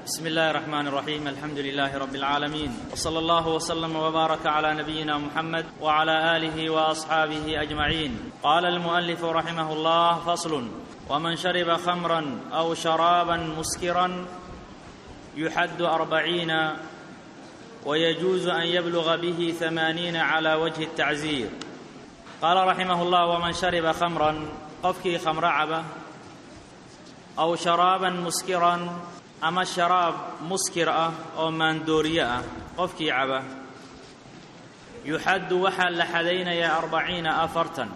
بسم الله الرحمن الرحيم الحمد لله رب العالمين وصلى الله وسلم وبارك على نبينا محمد وعلى اله واصحابه اجمعين قال المؤلف رحمه الله فصل ومن شرب خمرا او شرابا مسكرا يحد أربعين ويجوز أن يبلغ به ثمانين على وجه التعزير قال رحمه الله ومن شرب خمرا qofkii khamro caba aw sharaaban muskiran ama sharaab muskir ah oo maandooriye ah qofkii caba yuxaddu waxaa la xadaynayaa arbaciina afartan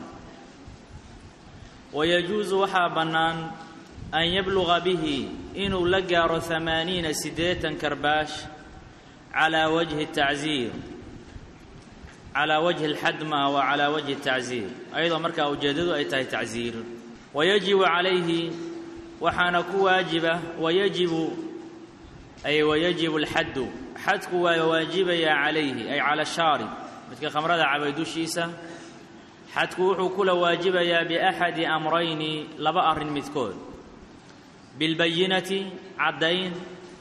wayajuusu waxaa bannaan an yabluga bihi inuu la gaaro hamaaniina siddeetan karbaash calaa wajhi tacsiir calaa wajhi alxadma wa calaa wajhi tacsiir ayadoo markaa ujeeddadu ay tahay tacsiir wayajibu calayhi waxaana ku waajiba wayajibu ay wayajibu alxaddu xadku waa waajibayaa calayhi ay cala shaarib midka khamrada cabay dushiisa xadku wuxuu kula waajibayaa biaxadi amrayni laba arrin midkood bilbayinati caddayn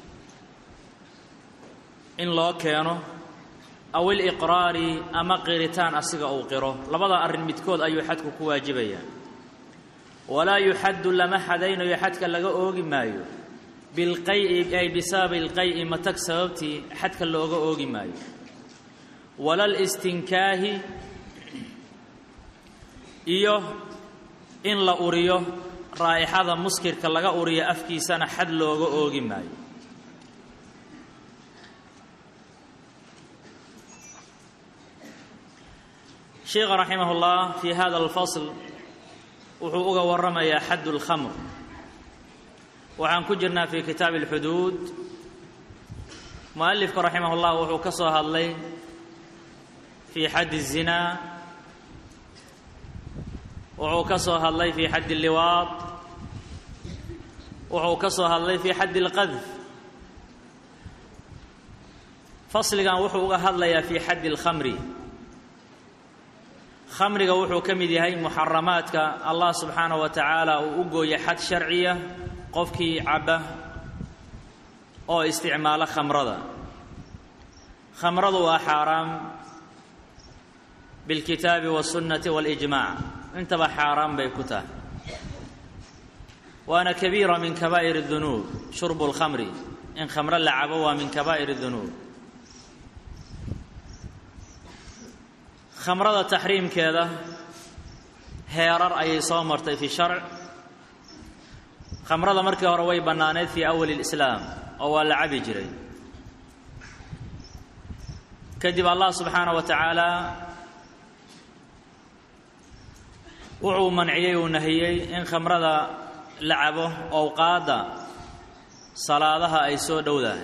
in loo keeno aw iliqraari ama qiritaan asiga uu qiro labada arrin midkood ayuu xadku ku waajibayaa walaa yuxaddu lama xadaynayo xadka laga oogi maayo bilqay'i ay bisababi ilqay'i matag sababtii xadka looga oogi maayo wala listinkaahi iyo in la uriyo raa'ixada muskirka laga uriyo afkiisana xad looga oogi maayo sheikha raximah اllah fi hada alfasl wuxuu uga warramayaa xadd اlkhamr waxaan ku jirnaa fi kitaabi اlxuduud mualifku raximah اllah wuxuu ka soo hadlay fi xadd الzinaa wuxuu ka soo hadlay fi xadd اlliwaad wuxuu ka soo hadlay fi xadd اlqadf fasligan wuxuu uga hadlayaa fi xadd اlkhamri khamriga wuxuu ka mid yahay muxaramaadka allah subxaanaه wa tacaala uu u gooyay xad sharciya qofkii cabba oo isticmaalo khamrada khamradu waa xaaraam biاlkitaabi wالsunnati wاlijmac intaba xaaraan bay ku tahay waana kabiira min kabaa'ir الdunuub shurbu اlkhamri in khamro la cabo waa min kabaa'ir الdunuub khamrada taxriimkeeda heerar ayay soo martay fi sharc khamrada markii hore way bannaaneyd fii awali اlislaam oo waa la cabi jiray kadib allah subxaanaه wa tacaala wuxuu manciyey uu nahiyey in khamrada la cabo owqaadda salaadaha ay soo dhowdahay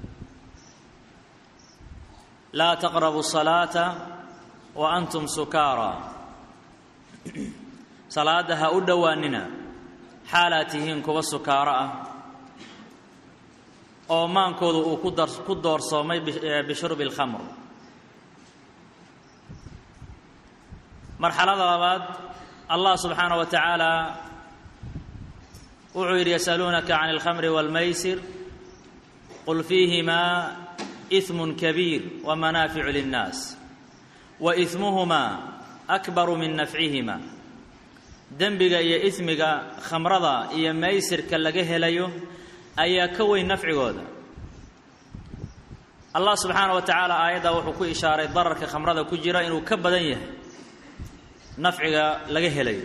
laa taqrabu salaata wa antum sukaara salaadda ha u dhowaanina xaalaad tihiin kuwa sukaaro ah oo maankoodu uu ku doorsoomay bishurbi اlkhamr marxalada labaad allah subxaanaه wa tacaala wuxuu yidhi yasaluunaka can اlkhamri wاlmaysir qul fiihimaa إثm kabiir wamanaaficu linnaas waإثmuhumaa akbaru min nafcihima dembiga iyo ismiga khamrada iyo maysirka laga helayo ayaa ka weyn nafcigooda allah subxaana wa tacaala aayaddaa wuxuu ku ishaaray dararka khamrada ku jira inuu ka badan yahay nafciga laga helayo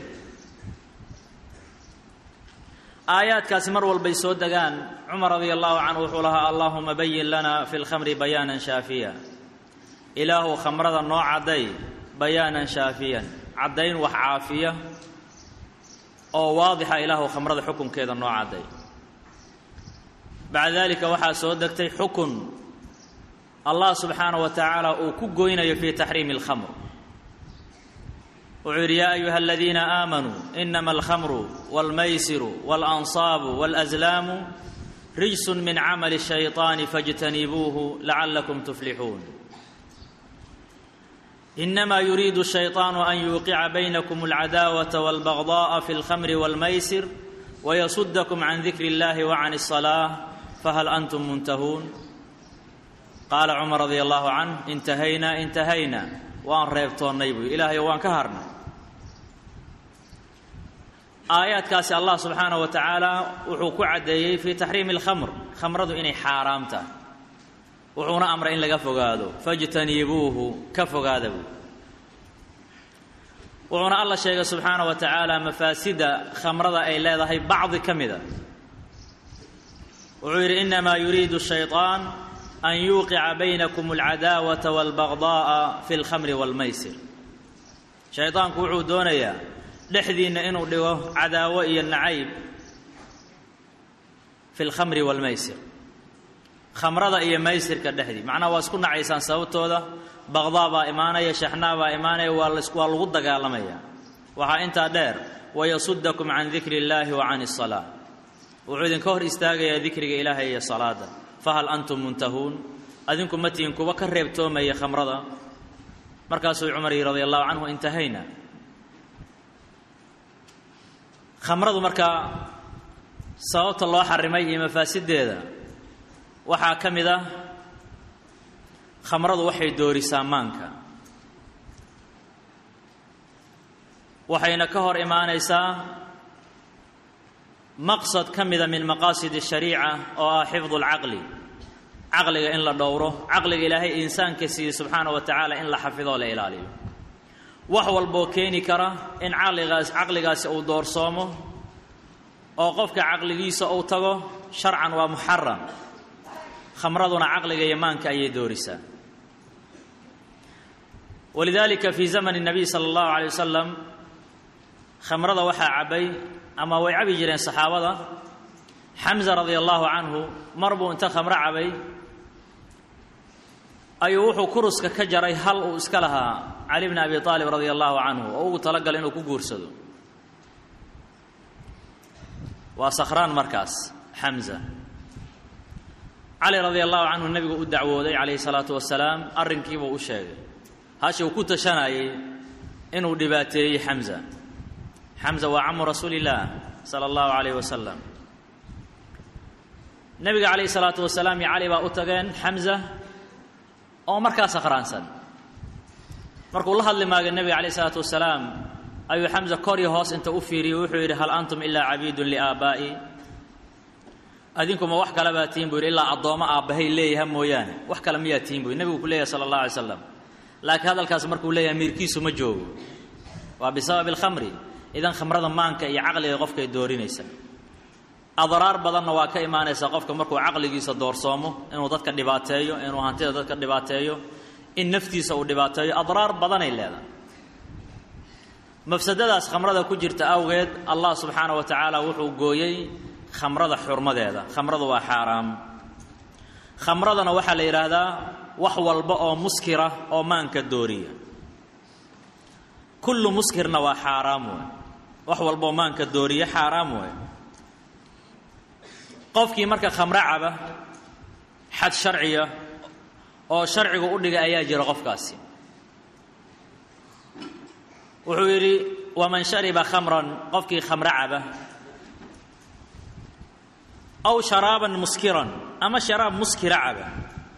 aayaadkaasi mar walbay soo degaan cumar radia allahu canhu wuxuu lahaa allahuma bayin lana fi lkhamri bayaanan shaafiya ilaahu khamrada noo cadday bayaanan shaafiyan caddayn wax caafiya oo waadixa ilaahu khamrada xukunkeeda noo cadday bacda dalika waxaa soo degtay xukun allah subxaanaه wa tacaala uu ku goynayo fi taxriimi اlkhamr wuxuu yidhi yaa ayuha aladiina aamanuu inama alkhamru wاlmaysiru wاlansaabu wاlأslaamu rijsu min camali الshayطaani faاjtanibuuhu lacalakum tuflixuun inama yuriidu الshayطaanu an yuuqica baynakum اlcadaawaةa wاlbagضaءa fi اlkhamri wاlmaysir wayasudakum can dikri اllahi وcan الصalaaة fahal antum muntahuun qaala cumar radia allahu canh intahaynaa intahaynaa waan reebtoonnay buy ilaahayo waan ka harnay aayaadkaasi allah subxaanaه wa tacaala wuxuu ku caddeeyey fii taxriimi اlkhamr khamradu inay xaaraam tahay wuxuuna amray in laga fogaado fاjtanibuuhu ka fogaada buy wuxuuna alla sheegay subxaanaه wa tacaala mafaasida khamrada ay leedahay bacdi ka mida wuxuu yidhi inamaa yuriidu الshayطaan an yuuqica baynakum اlcadaawaةa wاlbagضaءa fi اlkhamri wاlmaysir shayطaanku wuxuu doonayaa dhexdiinna inuu dhigo cadaawo iyo nacayb fi lkhamri waalmaysir khamrada iyo maysirka dhexdii macnaha waa isku nacaysaan sababtooda baqdaa baa imaanaya shaxnaa baa imaanaya waa waa lagu dagaalamaya waxaa intaa dheer wayasudakum can dikri اllaahi wa can الsalaa wuxuu idinka hor istaagayaa dikriga ilaahay iyo salaada fahal antum muntahuun adinku ma tihin kuwa ka reebtoomaya khamrada markaasuu cumar yihi radi allahu canhu intahayna khamradu markaa sababta loo xarimay iyo mafaasideeda waxaa ka mid ah khamradu waxay doorisaa maanka waxayna ka hor imaanaysaa maqsad ka mida min maqaasid الshariica oo ah xifdu اlcaqli caqliga in la dhowro caqliga ilaahay insaanka siiyey subxaana wa tacaala in la xafidoo la ilaaliyo wax walboo keeni kara in caqligaas caqligaasi uu doorsoomo oo qofka caqligiisa uu tago sharcan waa muxaram khamraduna caqliga iyo maanka ayay doorisaa walidaalika fii zamani الnabiy salى اllahu alay wasalam khamrada waxaa cabbay ama way cabi jireen saxaabada xamza radia allahu canhu mar buu inta khamro cabay ayuu wuxuu kuruska ka jaray hal uu iska lahaa cali bni abi aalib radia allahu canhu oo ugu talagalay inuu ku guursado waa sakhraan markaas xamza cali radia allahu canhu nebigu u dacwooday calayhi salaatu wasalaam arrinkiibuu u sheegay hashi uu ku tashanayey inuu dhibaateeyey xamza xamza waa camu rasuuli illaah sala allahu calayh wasalam nebiga calayhi salaatu wasalaam iyo cali baa u tageen xamza oo markaa sakhraansan markuu la hadli maaga nebiga calayh isalaatu wasalaam ayuu xamza kor iyo hoos inta u fiiriyey wuxuu yidhi hal antum ilaa cabiidun liaabaa'i adinkuma wax kale baa tihin buu yidhi ilaa addoommo aabbahay leeyaha mooyaane wax kale miyaa tihin bu yidhi nebigu ku leeyahay sala allah alay slam laakiin hadalkaas markuu leeyahay miirkiisu ma joogo waa bisababi alkhamri idan khamrada maanka iyo caqliga qofkay doorinaysa adraar badanna waa ka imaanaysa qofka markuu caqligiisa doorsoomo inuu dadka dhibaateeyo inuu hantida dadka dhibaateeyo in naftiisa uu dhibaateeyo adraar badanay leedahay mafsadadaas khamrada ku jirta awgeed allah subxaana wa tacaala wuxuu gooyey khamrada xurmadeeda khamradu waa xaaraam khamradana waxaa la yidhaahdaa wax walba oo muskira oo maanka dooriya kullu muskirna waa xaaraam wey wax walbaoo maanka dooriya xaaraam wey qofkii marka khamro caba xad sharciya oo sharcigu u dhigay ayaa jira qofkaasi wuxuu yidhi waman shariba khamran qofkii khamro caba aw sharaaban muskiran ama sharaab muskira caba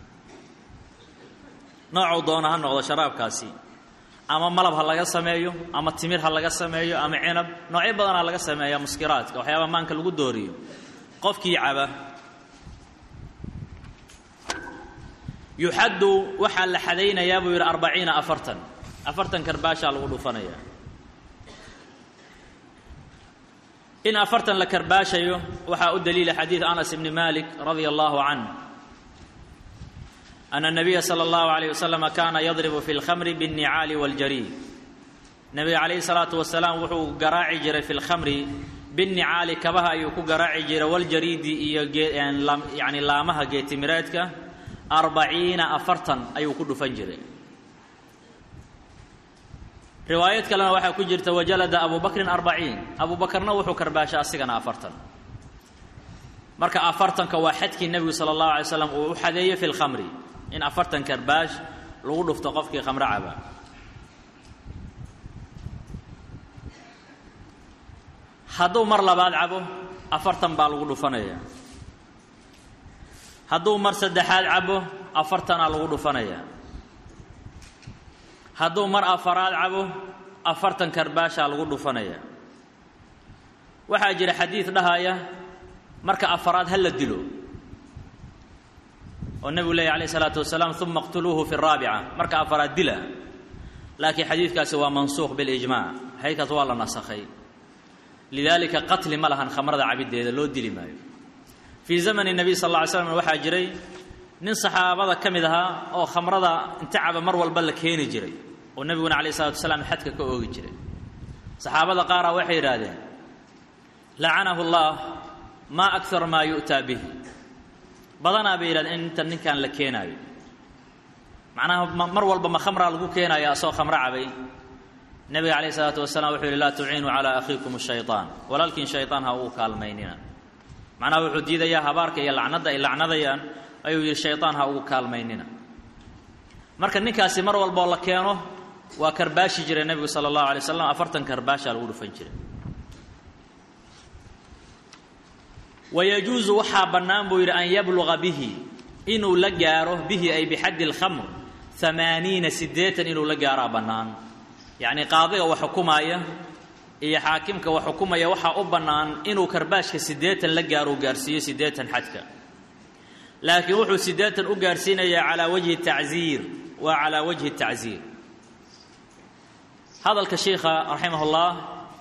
noocuu doona ha noqdo sharaabkaasi ama malab ha laga sameeyo ama timir ha laga sameeyo ama cinab noocyo badanaa laga sameeya muskiraadka waxyaabaha maanka lagu dooriyo qofkii caba yuxaddu waxaa la xadaynayaa buu yidhi arbaciina afartan afartan karbaashaa lagu dhufanayaa in afartan la karbaashayo waxaa u daliila xadiid anas ibni malik radia allahu canh ana الnabiya salى اllahu عalيه waslm kana yadribu fi اlkhamri bالnicaali wاljarii nebiga calayhi الsalaatu wasalaam wuxuu garaaci jiray fi اlkhamri binnicaali kabaha ayuu ku garaaci jiray waljariidi iyo yani laamaha geetimireedka arbaciina afartan ayuu ku dhufan jiray riwaayad kalena waxaa ku jirta wajalada abu bakrin arbaciin abu bakarna wuxuu karbaashay asigana afartan marka afartanka waa xadkii nebigu sala allahu alay slam uu u xadeeyey fi lkhamri in afartan karbaash lagu dhufto qofkii khamro caba hadduu mar labaad cabo afartan baa lagu dhufanaya hadduu mar saddexaad cabo afartanaa lagu dhufanayaa hadduu mar afaraad cabo afartan karbaashaa lagu dhufanayaa waxaa jira xadiid dhahaya marka afaraad ha la dilo oo nebigu leeya alayh isalaatu wasalaam uma اqtuluuhu fi الraabica marka afaraad dila laakiin xadiidkaasi waa mansuuq biاlijmac xadiidkaas waa la nasakhay lidaalika qatli ma lahan khamrada cabiddeeda loo dili maayo fii zamani nebiy sal alla ly slam waxaa jiray nin saxaabada ka mid ahaa oo khamrada inta caba mar walba la keeni jiray oo nebiguna alayh isalatu wasalaam xadka ka oogi jiray saxaabada qaara waxay yidhaahdeen lacanahu اllah maa akar maa yu'taa bihi badanaa bay yidhahdeen in inta ninkan la keenaayo macnaha mar walba ma khamraa lagu keenaya asoo khamro cabay nebiga calayh isalaatu wasalaam wuxuu yidhi laa tuciinuu calaa akhiikum shayطaan walaalkiin shayطaan ha uu kaalmaynina macnaha wuxuu diidayaa habaarka iyo lacnadda ay lacnadayaan ayuu yidhi shayطaan ha ugu kaalmaynina marka ninkaasi mar walboo la keeno waa karbaashi jiray nebigu sala allahu alay waslam afartan karbaashaa lagu dhufan jiray wayajuusu waxaa bannaan buu yidhi an yabluga bihi inuu la gaaro bihi ay bixaddi اlkhamr amaaniina siddeetan inuu la gaaraa bannaan yacnii qaadiga wax xukumaaya iyo xaakimka wax xukumaya waxaa u bannaan inuu karbaashka siddeetan la gaaro u gaarsiiyo siddeetan xadka laakiin wuxuu siddeetan u gaarsiinayaa calaa wajhi tacziir waa calaa wajhi tacziir hadalka shiikha raximah ullah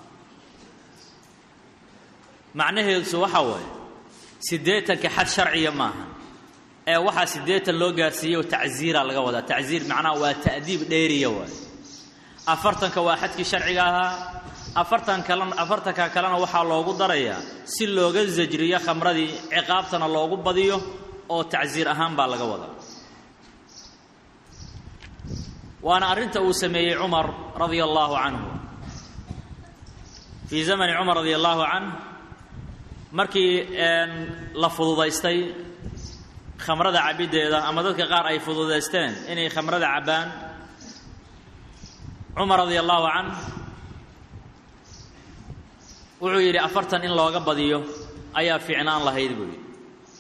macnaheedusu waxaa waaye siddeetanka xad sharciya maaha ee waxaa siddeetan loo gaarsiiyo tacziira laga wadaa tacziir macnaha waa ta'diib dheeriya waay afartanka waa xadkii sharciga ahaa afartan kalena afartanka kalena waxaa loogu darayaa si looga sajriyo khamradii ciqaabtana loogu badiyo oo tacsiir ahaan baa laga wadaa waana arrinta uu sameeyey cumar radia allaahu canhu fii zamani cumar radia allaahu canh markii la fududaystay khamrada cabiddeeda ama dadka qaar ay fududaysteen inay khamrada cabbaan cumar radia allaahu canh wuxuu yidhi afartan in looga badiyo ayaa fiicnaan lahayd buu yidhi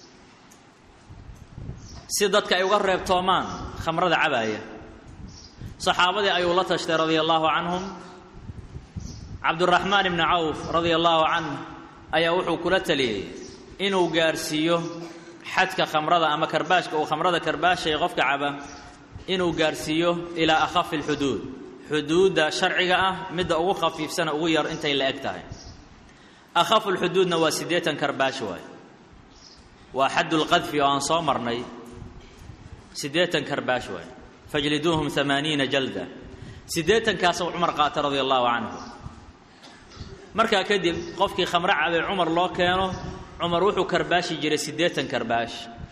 si dadka ay uga reebtoomaan khamrada cabaaya saxaabadii ayuu la tashtay radia allaahu canhum cabduraxmaan ibni cawf radia allaahu canh ayaa wuxuu kula taliyey inuu gaarsiiyo xadka khamrada ama karbaashka uu khamrada karbaashaya qofka caba inuu gaarsiiyo ilaa akhafi alxuduud xuduudda sharciga ah midda ugu khafiifsana ugu yar intay la eg tahay akhafu lxuduudna waa siddeetan karbaash waay waa xaddulqadfi oo aan soo marnay siddeetan karbaash waay fajliduuhum amaaniina jalda siddeetankaasuu cumar qaata radia allaahu canhu markaa kadib qofkii khamro cabay cumar loo keeno cumar wuxuu karbaashi jiray siddeetan karbaash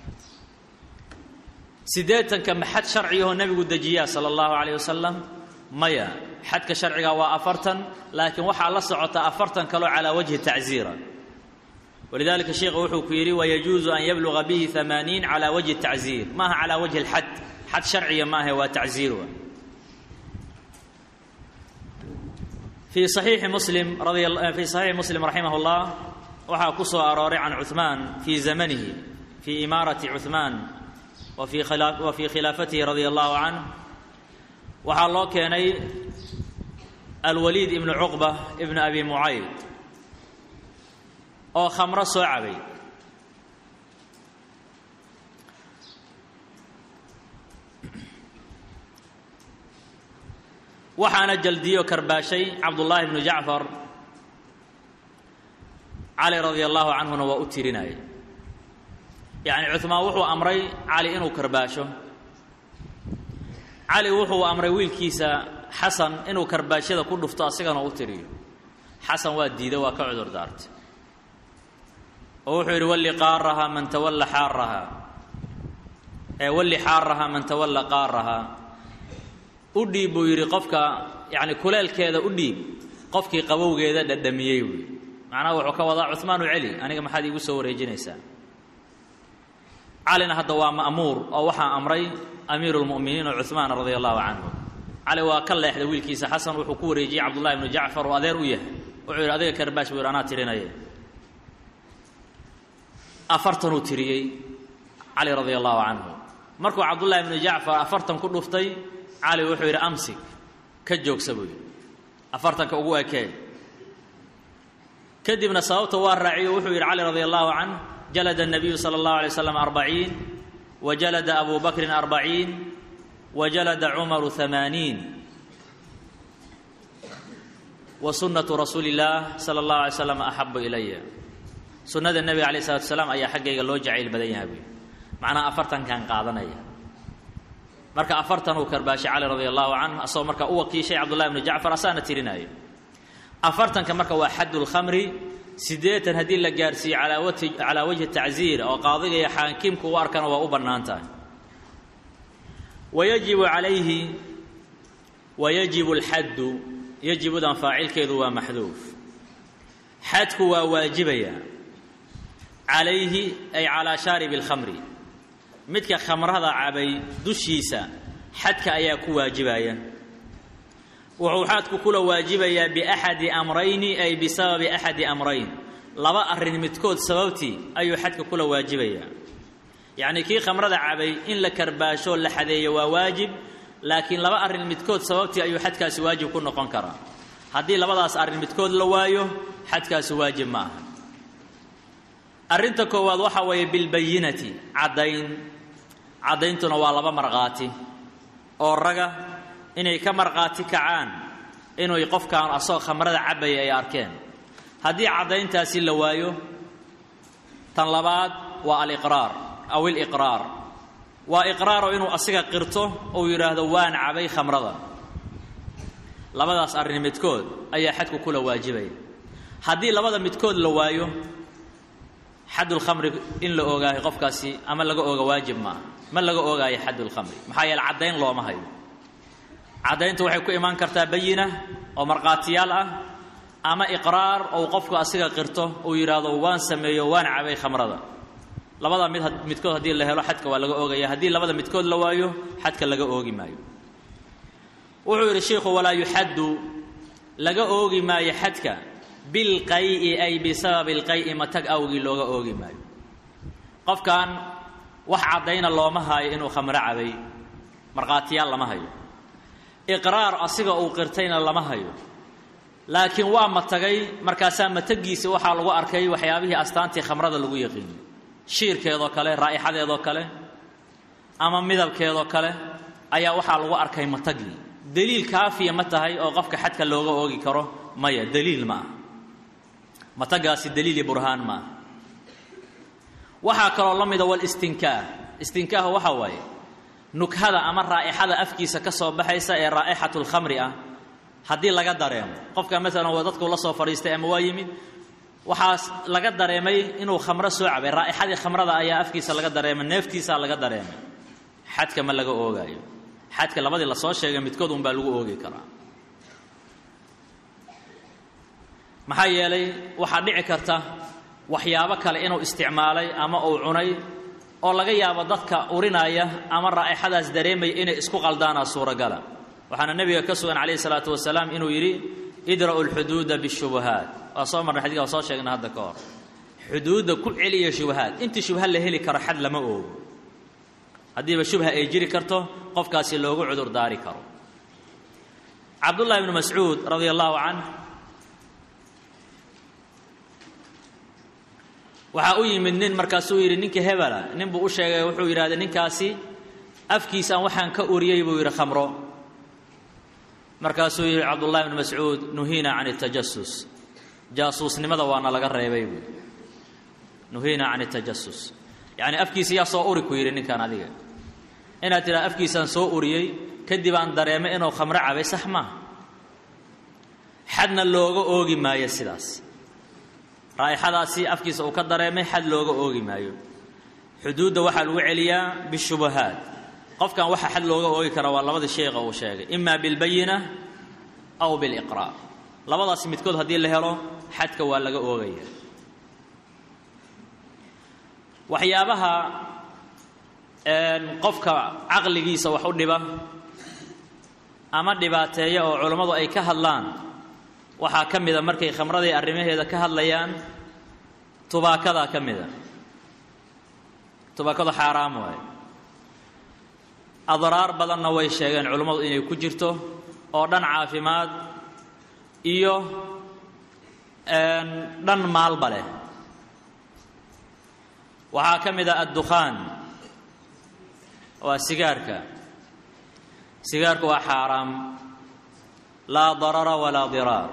siddeetanka maxad sharciyahoo nebigu dejiyaa sala allahu calayh wasalam maya xadka sharciga waa afartan laakiin waxaa la socota afartan kaloo calaa wajhi tacziira walidalika sheikhu wuxuu ku yidhi wayajuusu an yabluga bihi amaaniin calaa wajhi tacziir maaha calaa wajhi alxad xad sharciya maahe waa tacziir wa fii saxiixi muslim fii saxiixi muslim raximah اllah waxaa ku soo arooray can cuثmaan fii zamanihi fii imaarati cuثmaan wa fii khilaafatihi radia allahu canh waxaa loo keenay alwaliid ibnu cuqba ibnu abi mucayd oo khamro soo cabay waxaana jaldiyo karbaashay cabdullaahi bnu jacfar cali radia allaahu canhuna waa u tirinayay yacni cuثmaan wuxuu amray cali inuu karbaasho cali wuxuu amray wiilkiisa xasan inuu karbaashyada ku dhufto asigana u tiriyo xasan waa diiday waa ka cudur daartay oo wuxuu yidhi walli qaarahaa man tawalla xaarahaa ee walli xaarahaa man tawalla qaarahaa u dhiib buu yidhi qofka yacni kuleelkeeda u dhiib qofkii qabowgeeda dhadhamiyey buuyi macnaha wuxuu ka wadaa cuhmaanu celi aniga maxaad iigu soo wareejinaysaa calina hadda waa ma'muur oo waxaa amray amiiru lmu'miniin oo cuhmaan radia allahu canhu cali waa ka leexday wiilkiisa xasan wuxuu ku wareejiyey cabdullahi bnu jacfar oo adeer u yahay wuxuu yidhi adiga karbaash buu yidhi anaa tirinaya afartanuu tiriyey cali radia allahu canhu markuu cabdullahi bnu jacfar afartan ku dhuftay cali wuxuu yidhi amsik ka joogsa buu yidhi afartanka ugu ekee kadibna sababta waa raaciyo wuxuu yidhi cali radia allahu canh jalada الnabiyu salى اllahu alay slam arbaciin wa jalada abu bakrin arbaciin wa jalada cumaru hamaaniin wa sunnatu rasuuli اllah salى اllahu alay slam axabu ilaya sunnada nebiga alayh الsalatu asalaam ayaa xaggayga loo jacayl badan yahay buy macnaha afartankan qaadanaya marka afartan uu karbaashay cali radia allahu canh asagoo marka u wakiishay cabdullahi bnu jacfar asaana tirinaayo afartanka marka waa xaddu lkhamri siddeetan haddii la gaarhsiiyo calaa wajhi tacziir oo qaadiga iyo xaakimku u arkana waa u bannaan tahay wayajibu calayhi wayajibu alxaddu yajibudan faacilkeedu waa maxduuf xadku waa waajibaya calayhi ay calaa shaaribi alkhamri midka khamrada cabay dushiisa xadka ayaa ku waajibaya wuxuu xadku kula waajibayaa biaxadi amrayni ay bisababi axadi amrayn laba arrin midkood sababtii ayuu xadka kula waajibayaa yacnii kii khamrada cabay in la karbaashoo la xadeeyo waa waajib laakiin laba arrin midkood sababtii ayuu xadkaasi waajib ku noqon karaa haddii labadaas arrin midkood la waayo xadkaasi waajib ma aha arrinta koowaad waxa weeye bilbayinati caddayn caddayntuna waa laba markhaati oo raga inay ka markhaati kacaan inuu qofkaan asagoo khamrada cabbaya ay arkeen haddii caddayntaasi la waayo tan labaad waa aliqraar aw iliqraar waa iqraaro inuu asiga qirto uu yidhaahdo waan cabay khamrada labadaas arrin midkood ayaa xadku kula waajibaya haddii labada midkood la waayo xaddulkhamri in la ogaayo qofkaasi ama laga oga waajib maaha ma laga ogaayo xaddulkhamri maxaa yeele caddayn looma hayo caddayntu waxay ku imaan kartaa bayina oo markhaatiyaal ah ama iqraar ou qofku asiga qirto uu yidhaahdo waan sameeyo waan cabay khamrada labada mid midkood haddii la helo xadka waa laga oogaya haddii labada midkood la waayo xadka laga oogi maayo wuxuu yidhi sheikhu walaa yuxaddu laga oogi maayo xadka bilqay'i ay bisababi lqay'i matag awgii looga oogi maayo qofkan wax caddayna looma haayo inuu khamro cabay markhaatiyaal lama hayo iqraar asiga uu qirtayna lama hayo laakiin waa matagay markaasaa matagiisa waxaa lagu arkay waxyaabihii astaantii khamrada lagu yaqiinay shiirkeedoo kale raa'ixadeedoo kale ama midabkeedoo kale ayaa waxaa lagu arkay matagii deliil kaafiya ma tahay oo qofka xadka looga oogi karo maya deliil ma aha matagaasi deliil iyo burhaan ma aha waxaa kaloo la mida walistinkaah istinkaah waxaa waaye nukhada ama raa'ixada afkiisa ka soo baxaysa ee raa'ixatu lkhamri ah haddii laga dareemo qofka maalan waa dadku la soo fadhiistay ama waa yimid waxaas laga dareemay inuu khamro soo cabay raa'ixadii khamrada ayaa afkiisa laga dareemay neeftiisaa laga dareemay xadka ma laga oogaayo xadka labadii lasoo sheegay midkood unbaa lagu oogi karaa maxaa yeelay waxaa dhici karta waxyaabo kale inuu isticmaalay ama uu cunay oo laga yaabo dadka urinaya ama raa'ixadaas dareemaya inay isku qaldaanaa suuragala waxaana nebiga ka sugan calayhi salaatu wasalaam inuu yidhi idra'u lxuduuda bishubahaat waa soo marnay xadiga waa soo sheegna hadda ka hor xuduudda ku celiya shubahaad intii shubha la heli karo xad lama oogo haddiiba shubha ay jiri karto qofkaasi loogu cudur daari karo cabdullahi ibnu mascuud radia allahu canh waxaa u yimid nin markaasuu yidhi ninkii hebela nin buu u sheegay wuxuu yidhahday ninkaasi afkiisaan waxaan ka uriyey buu yidhi khamro markaasuu yidhi cabdullahi ibnu mascuud nuhiina can اtajasus jaasuusnimada waana laga reebay buu nuhiina can اtajasus yacni afkiisa yaa soo uri ku yidhi ninkan adiga inaad tidhaha afkiisaan soo uriyey kadib aan dareemay inuu khamro cabay sax maaha xadna looga oogi maayo sidaas raa'ixadaasi afkiisa uu ka dareemay xad looga oogi maayo xuduudda waxaa lagu celiyaa bishubahaat qofkan waxa xad looga oogi karaa waa labadii sheekha uu sheegay ima bilbayina aw biliqraar labadaasi midkood haddii la helo xadka waa laga oogaya waxyaabaha qofka caqligiisa wax u dhiba ama dhibaateeya oo culammadu ay ka hadlaan waxaa ka mida markay khamradii arrimaheeda ka hadlayaan tubaakadaa ka mida tubaakadu xaaraam waaye adraar badanna way sheegeen culimmadu inay ku jirto oo dhan caafimaad iyo dhan maalba leh waxaa ka mid ah addukhaan waa sigaarka sigaarku waa xaaraam laa darara walaa diraar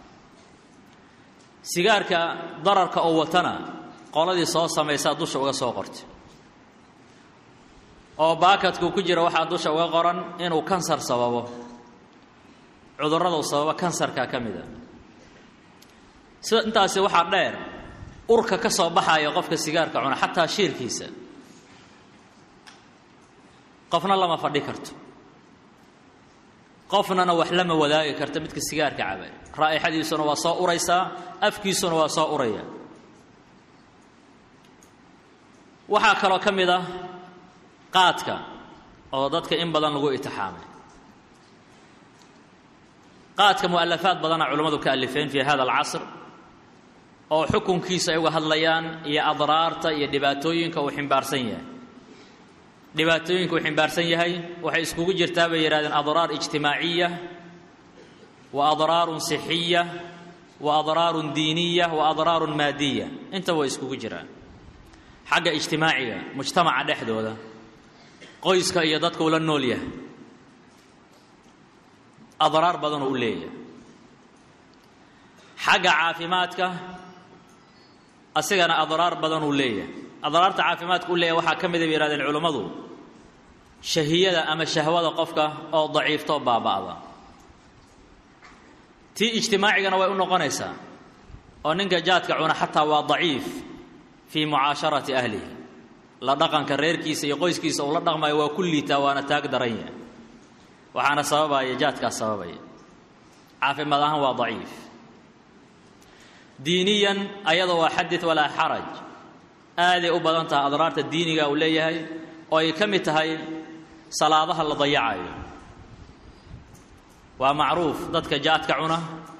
sigaarka dararka oo watana qoladii soo samaysaa dusha uga soo qortay oo baakadku ku jira waxaa dusha uga qoran inuu kansar sababo cudurrada uu sababo kansarka ka mid a sida intaasi waxaa dheer urka ka soo baxaya qofka sigaarka cuna xataa shiirkiisa qofna lama fadhi karto qofnana wax lama wadaagi karto midka sigaarka cabay raa'ixadiisuna waa soo uraysaa afkiisuna waa soo uraya waxaa kaloo ka mid ah qaadka oo dadka in badan lagu itixaamay qaadka mu'alafaad badana culimmadu ka alifeen fii hada alcasr oo xukunkiisa ay uga hadlayaan iyo adraarta iyo dhibaatooyinka uu ximbaarsan yahay dhibaatooyinka uu ximbaarsan yahay waxay iskugu jirtaa bay yidhahdeen adraar ijtimaaciya wa adraarun sixiya wa adraarun diiniya wa adraarun maadiya intaba way iskugu jiraan xagga ijtimaaciga mujtamaca dhexdooda qoyska iyo dadka uu la nool yahay adraar badanoo u leeyahay xagga caafimaadka asigana adraar badan uu leeyahay adraarta caafimaadka u leeyahay waxaa ka mida bay yihahdeen culummadu shahiyada ama shahwada qofka oo daciifto baaba'da tii ijtimaacigana way u noqonaysaa oo ninka jaadka cuna xataa waa daciif fii mucaasharati ahlihi la dhaqanka reerkiisa iyo qoyskiisa uu la dhaqmayo waa ku liitaa waana taag daran yahay waxaana sababaya jaadkaas sababaya caafimaad ahaan waa daciif diiniyan ayada waa xadid walaa xaraj aaday u badan tahay adraarta diiniga uu leeyahay oo ay ka mid tahay salaadaha la dayacayo waa macruuf dadka jaadka cuna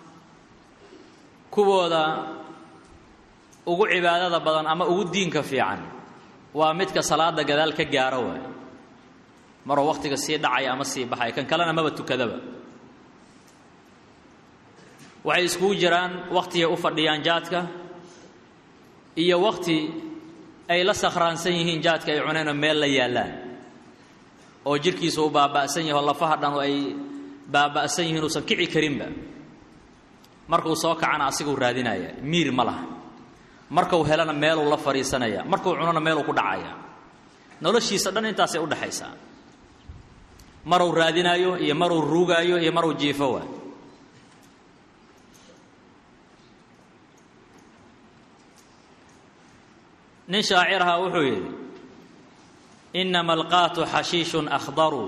kuwooda ugu cibaadada badan ama ugu diinka fiican waa midka salaada gadaal ka gaaro waay maruu wakhtiga sii dhacaya ama sii baxaya kan kalena maba tukadaba waxay iskugu jiraan wakhtigay u fadhiyaan jaadka iyo wakhti ay la sakhraansan yihiin jaadka ay cuneenoo meel la yaallaan oo jidhkiisa uu baaba'san yahay oo lafaha dhan ay baaba'san yihiin uusan kici karinba markuu soo kacana asiguu raadinaya miir ma laha markuu helana meeluu la fadhiisanaya markuu cunona meeluu ku dhacaya noloshiisa dhan intaasay u dhexaysaa maruu raadinaayo iyo maruu ruugaayo iyo maruu jiifo waa nin shaaciraha wuxuu yidhi inama alqaatu xashiishun akhdaru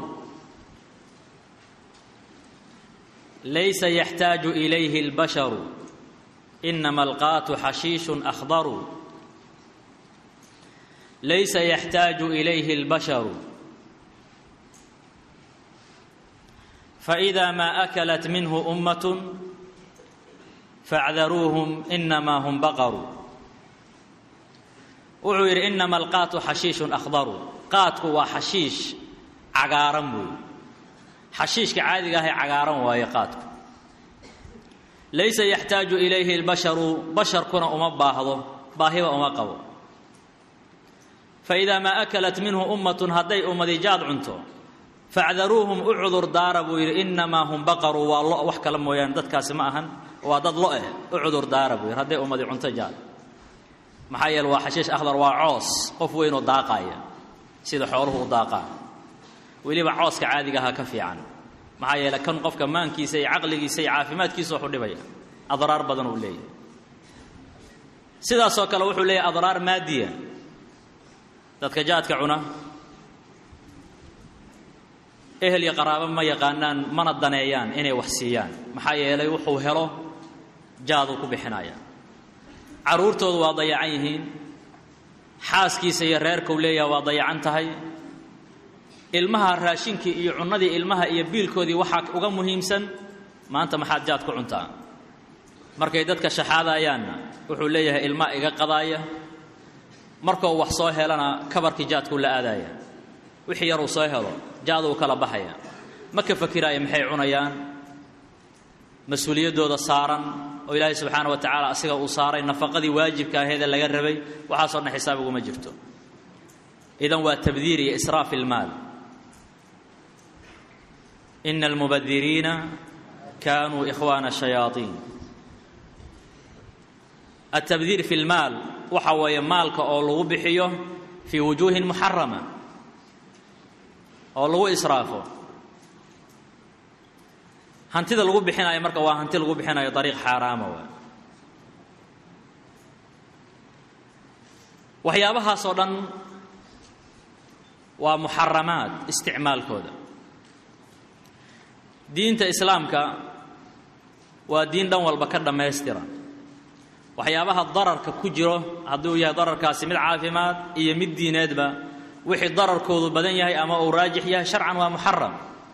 laysa yaxtaaju ilayhi اlbasharu inama alqaatu xashiishun akhdaru laysa yaxtaaju ilayhi اlbasharu faإida ma akalat minhu ummaة faاcdaruuhum inama hum baqaru wuxuu yidhi inama alqaatu xashiishun akhdaru qaadku waa xashiish cagaaran buuyi xashiishka caadiga ahay cagaaran waaye qaadku laysa yaxtaaju ilayhi اlbasharu basharkuna uma baahdo baahiba uma qabo faidaa maa akalat minhu ummatun hadday ummadi jaad cunto facdaruuhum u cudur daara buu yidhi innamaa hum baqaru waa lo wax kale mooyaane dadkaasi ma ahan waa dad lo eh u cudur daara buu yidhi hadday ummadi cunto jaad maxaa yeele waa xashiish akhdar waa coos qof weynoo daaqaaya sida xooluhu u daaqaan weliba cooska caadiga ahaa ka fiican maxaa yeele kan qofka maankiisa iyo caqligiisa iyo caafimaadkiisa waxu dhibaya adraar badan uu leeyahay sidaasoo kale wuxuu leeyahay adraar maadiya dadka jaadka cuna ehel iyo qaraabo ma yaqaanaan mana daneeyaan inay wax siiyaan maxaa yeelay wuxuu helo jaaduu ku bixinaya carruurtoodu waa dayacan yihiin xaaskiisa iyo reerkau leeyaha waa dayacan tahay ilmaha raashinkii iyo cunnadii ilmaha iyo biilkoodii waxaa uga muhiimsan maanta maxaad jaad ku cuntaa markay dadka shaxaadayaanna wuxuu leeyahay ilmaa iga qadaaya markuu wax soo helana kabarkii jaadkuu la aadaya wixii yaruu soo helo jaada uu kala baxaya ma ka fakiraayo maxay cunayaan mas-uuliyaddooda saaran oo ilaahay subxaana wa tacaala asiga uu saaray nafaqadii waajibka aheedee laga rabay waxaasoo dhan xisaab uguma jirto idan waa tabdiir iyo israaf ilmaal ina almubadiriina kaanuu ikhwaana shayaaiin altabdiir fi lmaal waxa weeye maalka oo lagu bixiyo fii wujuuhin muxarama oo lagu israafo hantida lagu bixinayo marka waa hanti lagu bixinayo dariiq xaaraama waay waxyaabahaasoo dhan waa muxaramaad isticmaalkooda diinta islaamka waa diin dhan walba ka dhammaystiran waxyaabaha dararka ku jiro hadduu yahay dararkaasi mid caafimaad iyo mid diineedba wixii dararkoodu badan yahay ama uu raajix yahay sharcan waa muxaram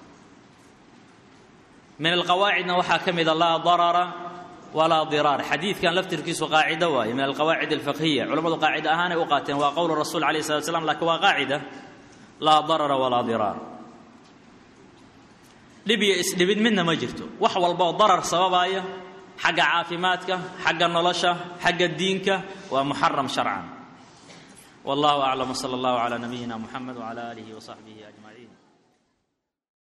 min alqawaacidna waxaa ka mida laa darara walaa diraar xadiidkan laftirkiisu qaacido waaye min alqawaacid alfiqhiya culammadu qaacida ahaanay u qaateen waa qowlu rasul alayh slat slam lakiin waa qaacida laa darara walaa diraar dhib iyo isdhibid midna ma jirto wax walbaoo darar sababaaya xagga caafimaadka xagga nolosha xagga diinka waa muxaram sharcan wallahu aclam wsala allahu calaa nabiyina muxamed wcala aalihi wasaxbihi ajmaciin